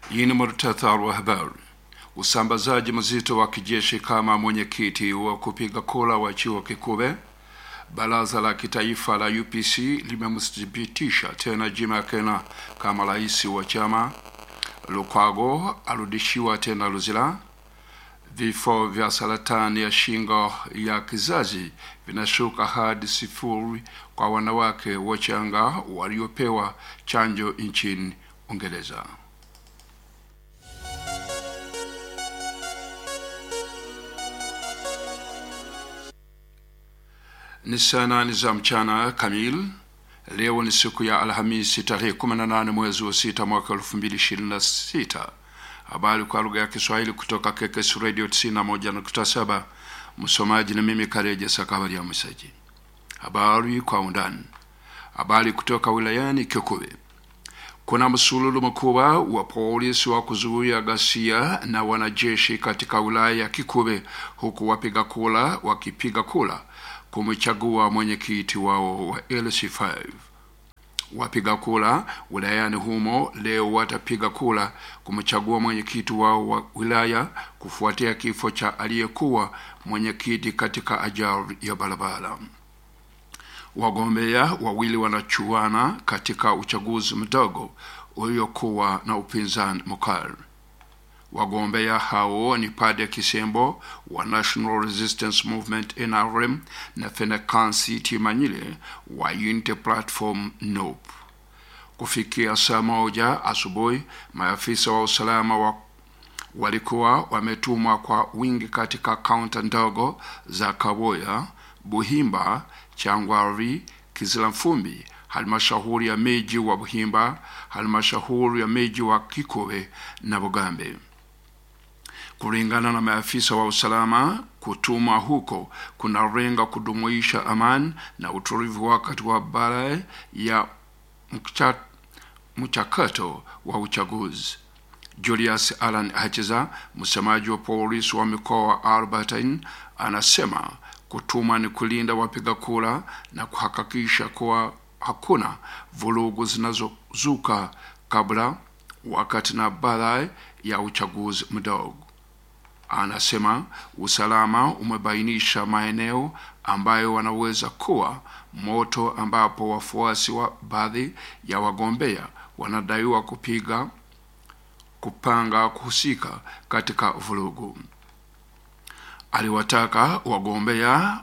Hii ni muhtasari wa habari. Usambazaji mzito wa kijeshi kama mwenyekiti wa kupiga kura wa chuo kikuu. Baraza la kitaifa la UPC limemthibitisha tena Jim Akena kama rais wa chama. Lukwago arudishiwa tena Luzira. Vifo vya saratani ya shingo ya kizazi vinashuka hadi sifuri kwa wanawake wachanga waliopewa chanjo nchini Uingereza. Ni saa nane za mchana kamili. Leo ni siku ya Alhamisi tarehe 18 mwezi wa sita mwaka 2026. Habari kwa lugha ya Kiswahili kutoka KKS Radio 91.7. Msomaji ni mimi Kareje Sakabari ya Msaji. Habari kwa undani. Habari kutoka wilayani Kikuwe. Kuna msululu mkubwa wa polisi wa kuzuia ghasia na wanajeshi katika wilaya ya Kikuwe, huku wapiga kura wakipiga kura kumchagua mwenyekiti wao wa LC5. Wapiga kura wilayani humo leo watapiga kura kumchagua mwenyekiti wao wa wilaya kufuatia kifo cha aliyekuwa mwenyekiti katika ajali ya barabara. Wagombea wawili wanachuana katika uchaguzi mdogo uliokuwa na upinzani mkali. Wagombea hao ni Pade Kisembo wa National Resistance Movement NRM na Fenekansi Timanyile wa Unity Platform NUP. Kufikia saa moja asubuhi, maafisa wa usalama wa walikuwa wametumwa kwa wingi katika kaunta ndogo za Kaboya, Buhimba, Changwari, Kizilamfumbi, halmashauri ya miji wa Buhimba, halmashauri ya miji wa Kikowe na Bugambe. Kulingana na maafisa wa usalama, kutumwa huko kunalenga kudumuisha amani na utulivu wakati wa baada ya mcha, mchakato wa uchaguzi. Julius Alan Hachiza, msemaji wa polisi wa mikoa wa Albertine, anasema kutuma ni kulinda wapiga kura na kuhakikisha kuwa hakuna vurugu zinazozuka kabla, wakati na baada ya uchaguzi mdogo. Anasema usalama umebainisha maeneo ambayo wanaweza kuwa moto, ambapo wafuasi wa baadhi ya wagombea wanadaiwa kupiga kupanga kuhusika katika vurugu. Aliwataka wagombea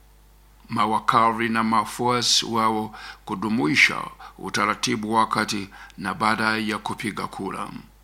mawakari na mafuasi wao kudumuisha utaratibu wakati na baada ya kupiga kura.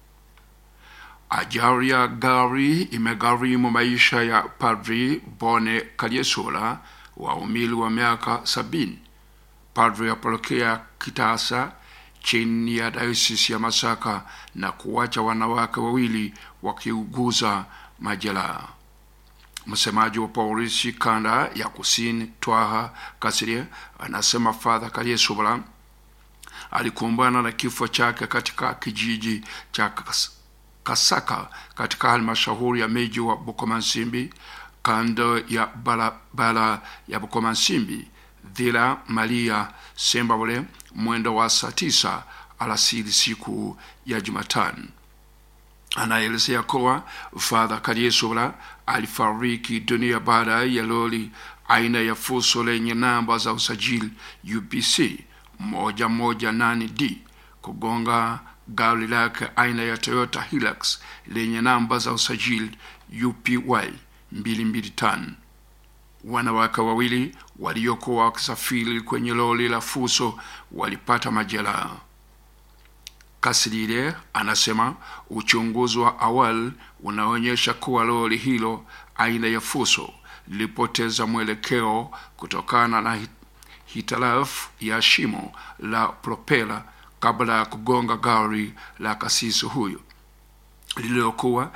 Ajali ya gari imegharimu maisha ya Padri Bone Kalyesola wa umili wa miaka sabini. Padri ya parokia Kitasa chini ya dayosisi ya Masaka na kuwacha wanawake wawili wakiuguza majeraha. Msemaji wa polisi kanda ya kusini Twaha Kasirie anasema Father Kalyesola alikumbana na kifo chake katika kijiji cha Kasaka katika halmashauri ya miji wa Bukomansimbi kando ya barabara ya Bukomansimbi Dhila Maria Sembabule mwendo wa saa tisa alasiri siku ya Jumatano. Anaelezea kuwa Father Kalyesola alifariki dunia baada ya lori aina ya fuso lenye namba za usajili UPC moja moja nane D kugonga gari lake aina ya Toyota Hilux lenye namba za usajili UPY 225. Wanawake wawili waliokuwa wakisafiri kwenye lori la fuso walipata majeraha. Kasirire anasema uchunguzi wa awali unaonyesha kuwa lori hilo aina ya fuso lilipoteza mwelekeo kutokana na hitilafu ya shimo la propela kabla ya kugonga gari la kasisi huyo lililokuwa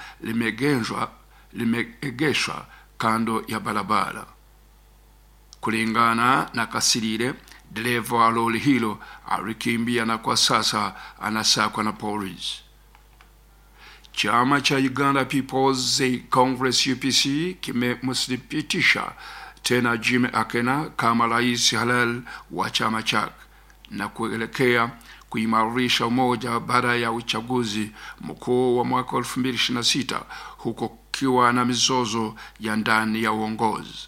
limeegeshwa kando ya barabara. Kulingana na Kasirire, dereva wa lori hilo alikimbia na kwa sasa anasakwa na polisi. Chama cha Uganda People's Congress UPC kimemthibitisha tena Jim Akena kama rais halali wa chama chake na kuelekea kuimarisha umoja baada ya uchaguzi mkuu wa mwaka 2026 huko kukiwa na mizozo ya ndani ya uongozi.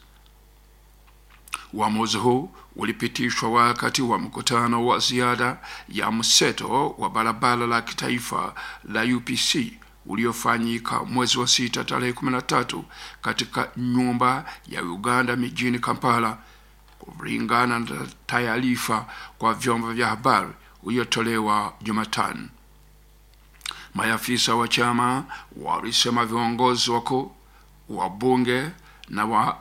Uamuzi huu ulipitishwa wakati wa mkutano wa ziada ya mseto wa barabara la kitaifa la UPC uliofanyika mwezi wa sita tarehe 13 katika nyumba ya Uganda mijini Kampala, kulingana na taarifa kwa vyombo vya habari uliotolewa Jumatano. Maafisa wa chama walisema viongozi wakuu, wabunge na wa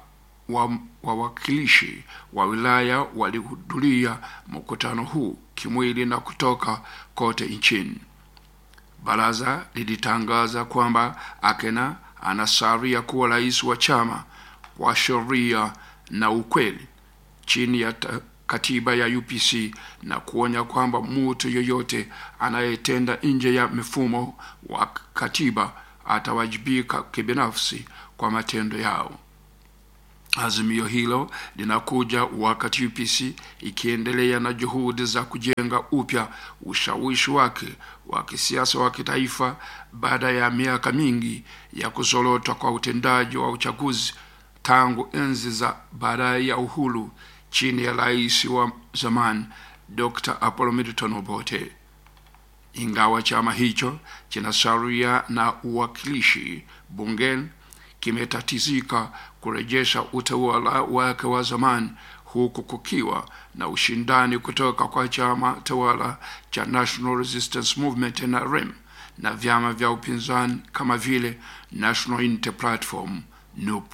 wawakilishi wa, wa wilaya walihudhuria mkutano huu kimwili na kutoka kote nchini. Baraza lilitangaza kwamba Akena anasalia kuwa rais wa chama kwa sheria na ukweli chini ya katiba ya UPC na kuonya kwamba mtu yoyote anayetenda nje ya mifumo wa katiba atawajibika kibinafsi kwa matendo yao. Azimio hilo linakuja wakati UPC ikiendelea na juhudi za kujenga upya ushawishi wake wa kisiasa wa kitaifa baada ya miaka mingi ya kuzorota kwa utendaji wa uchaguzi tangu enzi za baadaye ya uhuru chini ya rais wa zamani Dr. Apollo Milton Obote. Ingawa chama hicho kinasalia na uwakilishi bungeni, kimetatizika kurejesha utawala wake wa zamani huku kukiwa na ushindani kutoka kwa chama tawala cha National Resistance Movement NRM na vyama vya upinzani kama vile National Unity Platform NUP.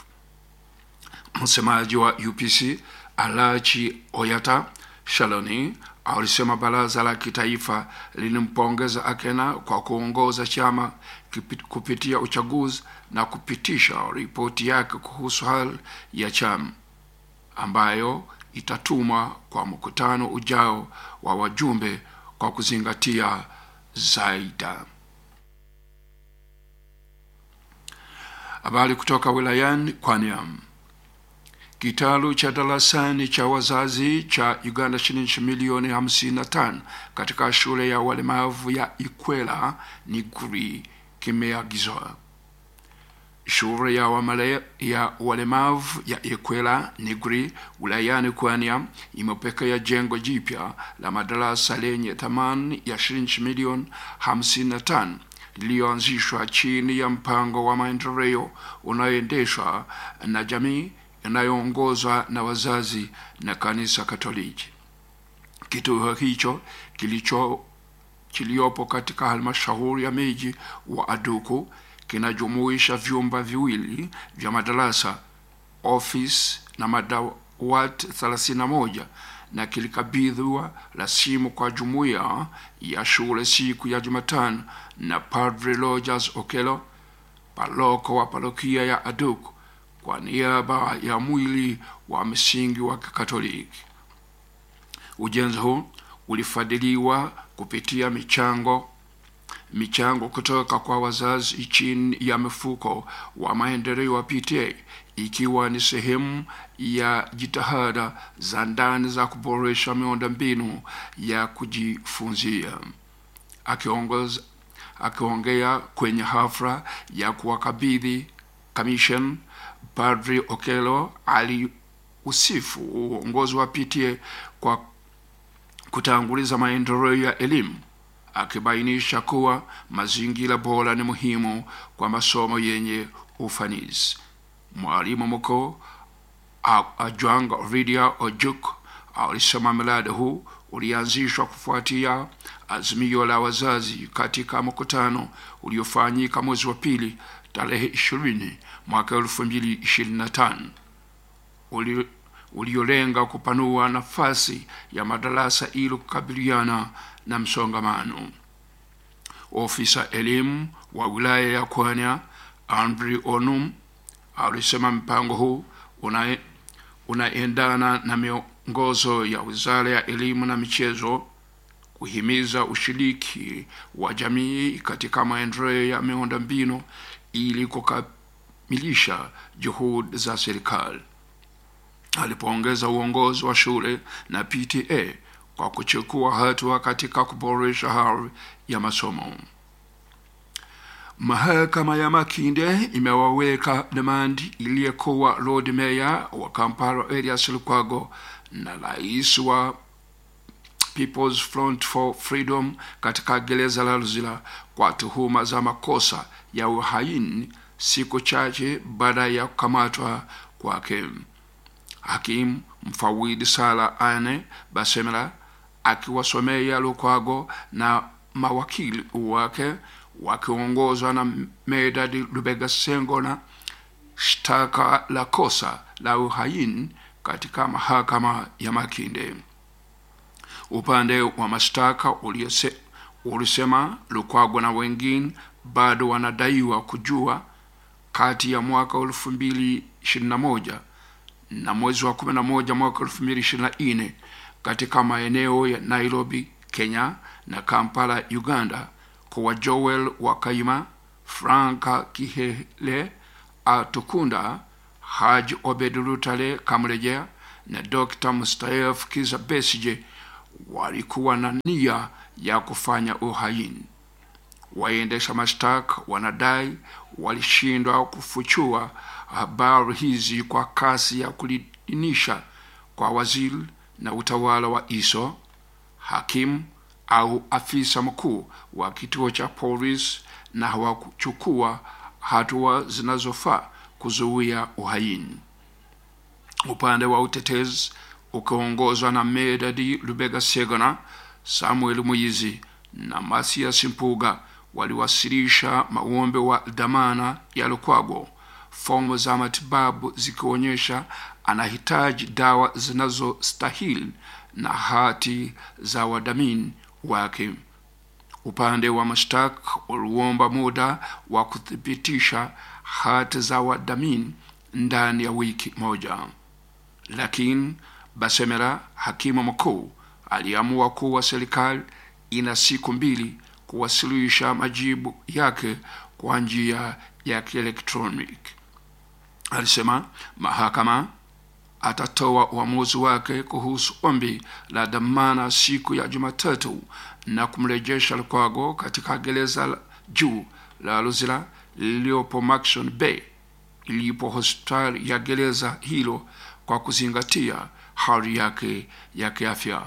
Msemaji wa UPC Alachi Oyata Shaloni alisema baraza la kitaifa lilimpongeza Akena kwa kuongoza chama kupitia uchaguzi na kupitisha ripoti yake kuhusu hali ya chama ambayo itatumwa kwa mkutano ujao wa wajumbe kwa kuzingatia zaida. Habari kutoka wilayani Kwaniam. Kitalu cha darasani cha wazazi cha Uganda shilingi milioni hamsini na tano katika shule ya walemavu ya Ikwela Niguri kimeagizwa. Shule ya, wamale, ya walemavu ya Ikwela Niguri wilayani Kwania imepokea jengo jipya la madarasa lenye thamani ya shilingi milioni hamsini na tano liliyoanzishwa chini ya mpango wa maendeleo unaoendeshwa na jamii inayoongozwa na wazazi na kanisa Katoliki. Kituo hicho kilicho kiliopo katika halmashauri ya miji wa Aduku kinajumuisha vyumba viwili vya madarasa, ofisi na madawati 31 na kilikabidhiwa rasimu kwa jumuiya ya shule siku ya Jumatano na Padre Rogers Okelo, paroko wa parokia ya Aduku kwa niaba ya mwili wa msingi wa Kikatoliki. Ujenzi huu ulifadhiliwa kupitia michango michango kutoka kwa wazazi chini ya mfuko wa maendeleo wa PTA ikiwa ni sehemu ya jitihada za ndani za kuboresha miundombinu ya kujifunzia. Akiongoza akiongea kwenye hafla ya kuwakabidhi commission Padri Okelo aliusifu uongozi wa PTA kwa kutanguliza maendeleo ya elimu, akibainisha kuwa mazingira bora ni muhimu kwa masomo yenye ufanisi. Mwalimu mkuu Ajwang Ridia Ojuk alisema mradi huu ulianzishwa kufuatia azimio la wazazi katika mkutano uliofanyika mwezi wa pili tarehe ishirini mwaka elfu mbili ishirini na tano uli uliolenga kupanua nafasi ya madarasa ili kukabiliana na msongamano. Ofisa elimu wa wilaya ya Kwanya Andrew Onum alisema mpango huu una, unaendana na miongozo ya Wizara ya Elimu na Michezo kuhimiza ushiriki wa jamii katika maendeleo ya miundombinu ili kukamilisha juhudi za serikali. Alipoongeza uongozi wa shule na PTA kwa kuchukua hatua katika kuboresha hali ya masomo. Mahakama ya Makinde imewaweka demand iliyekuwa Lord Mayor wa Kampala Erias Lukwago na rais wa People's Front for Freedom katika gereza la Luzira kwa tuhuma za makosa ya uhaini siku chache baada ya kukamatwa kwake. Hakimu mfawidhi Sala Ane Basemela akiwasomea Lukwago na mawakili wake wakiongozwa na Medadi Lubega Sengona shtaka la kosa la uhaini katika mahakama ya Makinde. Upande wa mashtaka ulisema Lukwago na wengine bado wanadaiwa kujua kati ya mwaka elfu mbili ishirini na moja na mwezi wa kumi na moja mwaka elfu mbili ishirini na nne katika maeneo ya Nairobi Kenya na Kampala Uganda kwa Joel Wakaima, Franka Kihele Atukunda, Haji Obed Lutale Kamrejea na Dr. Mustayef Kiza Besije walikuwa na nia ya kufanya uhaini. Waendesha mashtaka wanadai walishindwa kufuchua habari hizi kwa kasi ya kuidhinisha kwa waziri na utawala wa ISO, hakimu au afisa mkuu wa kituo cha polisi na hawakuchukua hatua zinazofaa kuzuia uhaini. Upande wa utetezi ukiongozwa na Medadi Lubega Segona, Samuel Muizi na Masias Mpuga waliwasilisha maombi wa dhamana ya Lukwago, fomu za matibabu zikionyesha anahitaji dawa zinazostahili na hati za wadhamini wake. Upande wa mashtaka uliomba muda wa kuthibitisha hati za wadhamini ndani ya wiki moja, lakini Basemera, hakimu mkuu, aliamua kuwa serikali ina siku mbili kuwasilisha majibu yake kwa njia ya kielektroniki. Alisema mahakama atatoa uamuzi wake kuhusu ombi la dhamana siku ya Jumatatu na kumrejesha Lukwago katika gereza la juu la Luzira lililopo Maxon Bay ilipo hospitali ya gereza hilo kwa kuzingatia hali yake ya kiafya.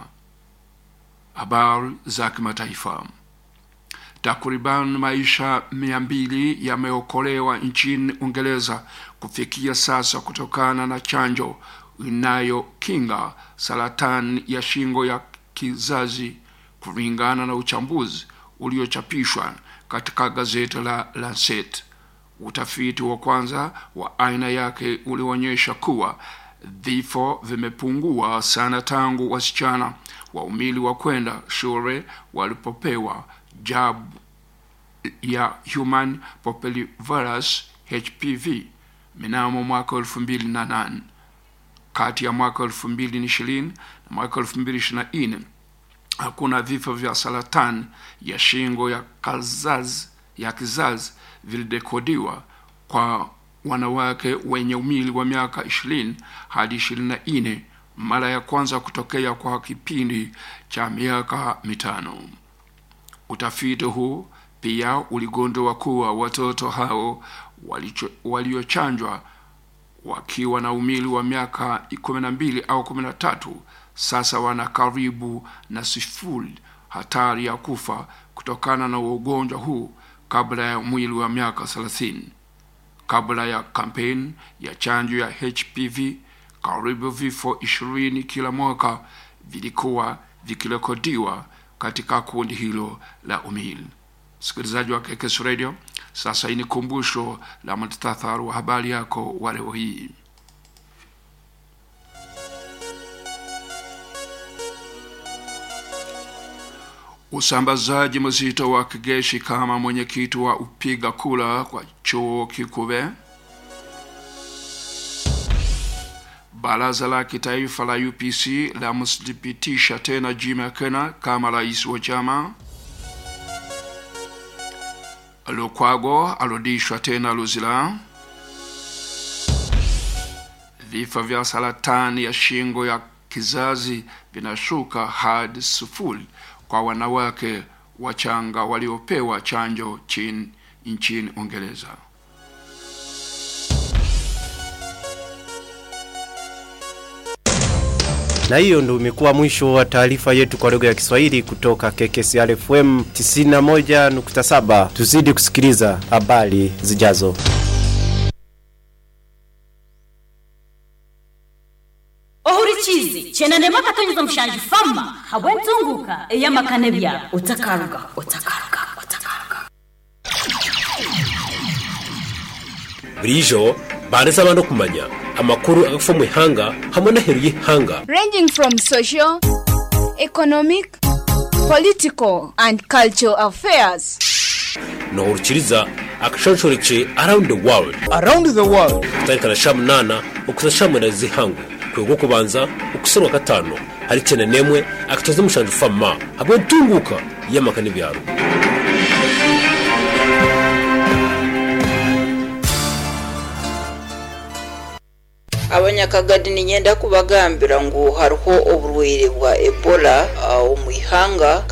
Habari za kimataifa. Takriban maisha mia mbili yameokolewa nchini Uingereza kufikia sasa kutokana na chanjo inayokinga saratani ya shingo ya kizazi, kulingana na uchambuzi uliochapishwa katika gazeti la Lancet. Utafiti wa kwanza wa aina yake ulionyesha kuwa vifo vimepungua sana tangu wasichana wa umili wa kwenda shule walipopewa jabu ya human papillomavirus HPV mnamo mwaka elfu mbili na nane. Kati ya mwaka elfu mbili na ishirini na mwaka elfu mbili ishirini na nne hakuna vifo vya saratani ya shingo ya kizazi ya kizazi vilidekodiwa kwa wanawake wenye umili wa miaka ishirini hadi ishirini na nne mara ya kwanza kutokea kwa kipindi cha miaka mitano. Utafiti huu pia uligundua kuwa watoto hao waliochanjwa wakiwa na umili wa miaka kumi na mbili au kumi na tatu sasa wana karibu na sifuri hatari ya kufa kutokana na ugonjwa huu kabla ya mwili wa miaka thelathini. Kabla ya kampeni ya chanjo ya HPV, karibu vifo ishirini kila mwaka vilikuwa vikirekodiwa katika kundi hilo la umili. Msikilizaji wa Kekes Radio, sasa hii ni kumbusho la muhtasari wa habari yako wa leo hii. Usambazaji mzito wa kijeshi kama mwenyekiti wa upiga kura kwa chuo kikuu. Baraza la kitaifa la UPC lamthibitisha tena Jim Akena kama rais wa chama. Lukwago arudishwa tena Luzira. Vifo vya saratani ya shingo ya kizazi vinashuka hadi sufuri kwa wanawake wachanga waliopewa chanjo chin, nchini Uingereza. Na hiyo ndio imekuwa mwisho wa taarifa yetu kwa lugha ya Kiswahili kutoka KKCR FM 91.7. Tuzidi kusikiliza habari zijazo. ohurikizi chenanemo akatonyeza omushanje fama habwentunguka eyamakane byabo utakaruga utakaruga utakaruga burijo bareza abantu kumanya amakuru agafa mu ihanga hamwe n'aheru y'ihanga ranging from social, economic, political, and cultural affairs. nohurukiriza akashonshoreke around the world around the world kutarikana sha munana ukuza sha mwenda zihangu kwego kubanza ukusanwa gatanu hari cyane nemwe akatoza mushanje fama hamwe ntunguka y'amaka n'ibyaro abanyakagadi ninyenda kubagambira ngu hariho oburwaire bwa ebola uh, omu ihanga